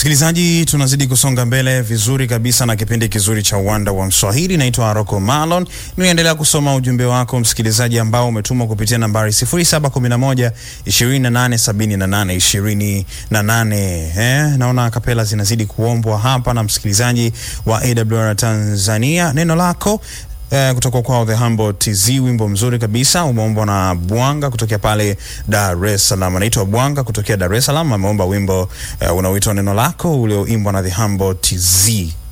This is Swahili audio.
Msikilizaji, tunazidi kusonga mbele vizuri kabisa na kipindi kizuri cha uwanda wa Mswahili. Naitwa Rocco Malon, niendelea kusoma ujumbe wako msikilizaji, ambao umetumwa kupitia nambari 0711 2878 28. Eh, naona kapela zinazidi kuombwa hapa na msikilizaji wa AWR Tanzania. Neno lako Eh, kutoka kwao The Humble TZ, wimbo mzuri kabisa umeombwa na Bwanga kutokea pale Dar es Salaam. Anaitwa Bwanga kutokea Dar es Salaam, ameomba wimbo eh, unaoitwa neno lako ulioimbwa na The Humble TZ.